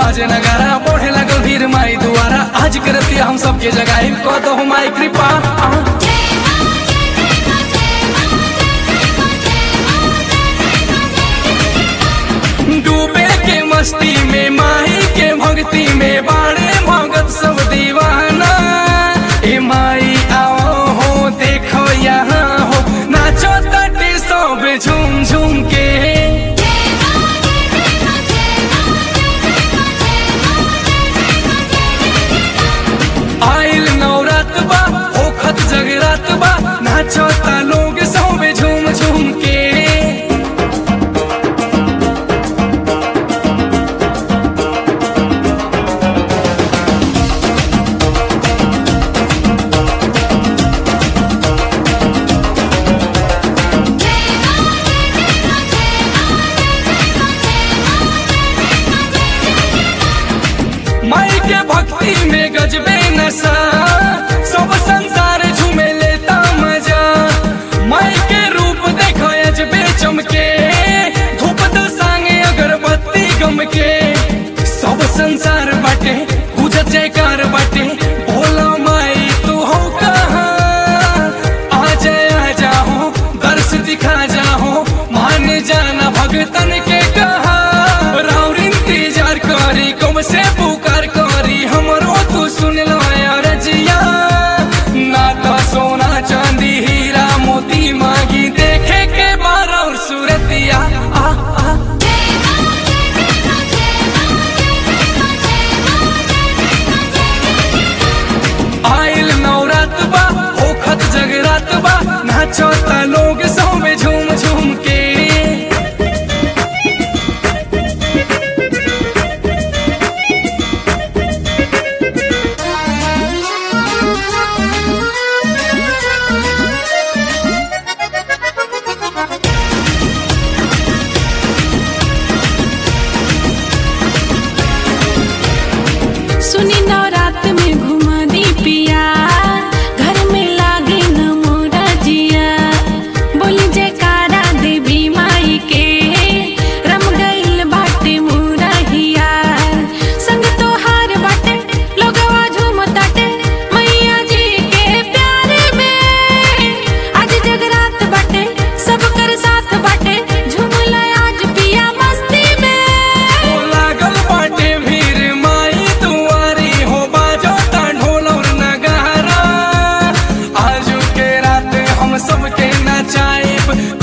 बाजे नगारा बढ़े लगल भीड़ माई दुआरा आज करती हम सबके जगाई कह दो माई कृपा आ। डूबे के मस्ती में माही के भक्ति में बाड़े भगत सब दीवाना ए माई आओ हो देखो यहाँ हो नाचो तटे सब झूम झूम के आइल नवरात बा होखत जगरात बा नाचो ता लोग सब झूम झूम के माई के भक्ति में गजबे नशा सब संसार झूमे लेता मजा माई के रूप देखो अजबे चमके धूप तो सांगे अगरबत्ती गम के सब संसार बाटे पूजत जयकार बाटे भोला माई तू हो कहाँ आ जाए आ जाओ दर्श दिखा जाओ मान जाना भगतन के कहा राउर इंतजार करी कम से पुकार करी हमरो तू सुन लो रजिया ना तो सोना चांदी हीरा मोती मांगी देखे के बार और सूरतिया आ आ आइल नवरात बा होखत जगरात बा नाचो ता लोग सब झूम झूम के सुनी नवरात में घुमा दी पिया घर में लागे न मोरा जिया बोली जयकारा देवी माई के रम गइल बाटे मोरा हिया संग तोहार बाटे लोगवा झूमताटे मैया जी के प्यार में आज जगरात बाटे सब कर साथ बाटे झूमला आज पिया मस्ती में ओ लागल बाटे भीड़ माई दुआरी हो बाजो ता ढोल और नगारा आजू के रात हम सबके नचाएब